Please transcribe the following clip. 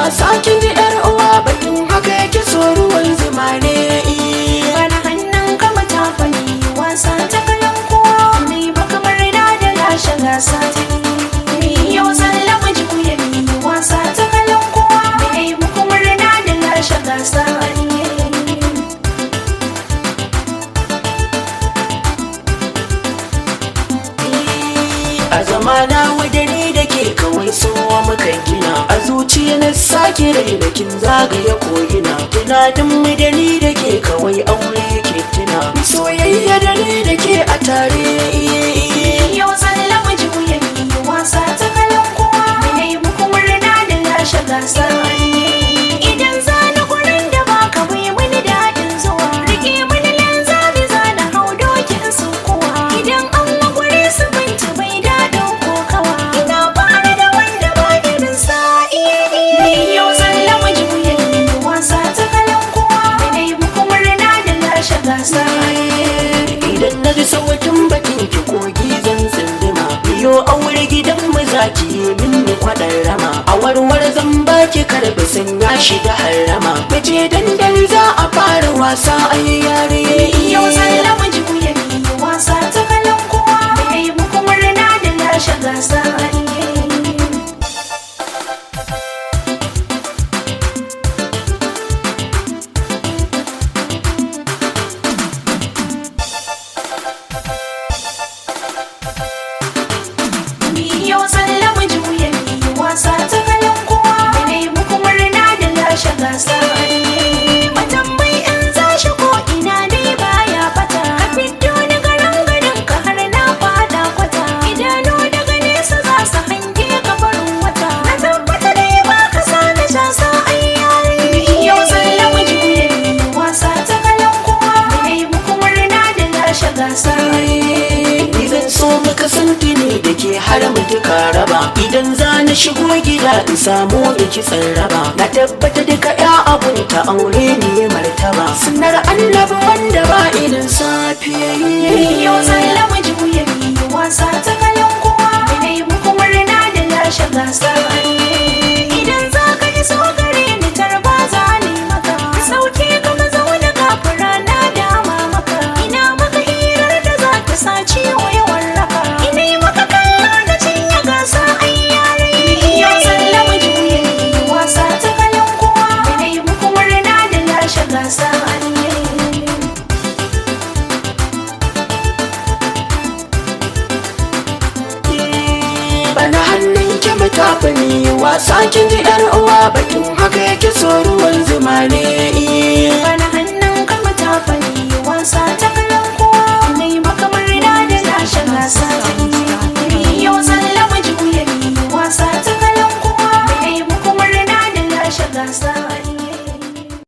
wasa kin ji yar uwa batun haka yake so ruwan zuma ne Bana hannun kama ta fani wasa ta kalan kowa Mai ba kamar da da lashe gasa ta yi Yau sallama juya ni wasa ta kalan kowa Mai muku murna da lashe gasa ne a zamana wadani da ke kawai sowa mukan gina a zuciya na sake rai da kin zagaya ko'ina tunanin mu da ni da ke kawai aure ke tuna soyayya da ni da ke a tare Yau sallama juya ni wasa ta kalan kowa Mai muku murna da lashe gasa ne Idan zani gurin da ba ka bai mini daɗin zuwa Rike mini lanzami zana hau dokin su kuwa Idan an magware su binci bai daɗin kokawa Ina fara da wanda ba irin sa iya iya Yau sallama juya ni wasa ta kalan kowa Mai muku murna da lashe gasa idan na ji sautin bakin ki kogi zan tsindima biyo aure gidan mu zaki yi minni kwaɗan rama a warwar zan baki karbi sun ya shiga harama mace dandali za a fara wasa a yi yare Yau sallama juya ni wasa ta kalan kowa Mai muku murna da lashe gasa Yau sallama juya ni wasa ta kalan kowa Mai muku murna da lashe gasa Matambai in za shi ko ina dai baya fata Ka fito ni garin garin ka har na fada kwata Idanu daga nesa za su hange ka farin wata Na tabbata dai ba ka sa na sha sa ayyari Yau sallama juya ni wasa ta kalan kowa Mai muku murna da lashe gasa Ni zan so mu kasance ne da ke har mu duka raba Idan za na shigo gida in samu da kitsan raba Na tabbata duka ya abun ta aure ne martaba Sunar annabi wanda ba irin safiya Yau sallama juya ni wasa ta kalan kowa Mai muku murna da lashe gasa Idan za ka yi so gare ni tarba za ni maka Sauke ka mazauna kafin rana dama maka Ina maka hirar da za ta sa ciwo ya warraka Ina yi maka kallo na cinye gasa ai yare Yau sallama juya ni wasa ta kalan kowa Mai muku murna da lashe gasa Bana hannun ki matafi ni wasa kin ji yar uwa bakin haka yake so ruwan zuma ne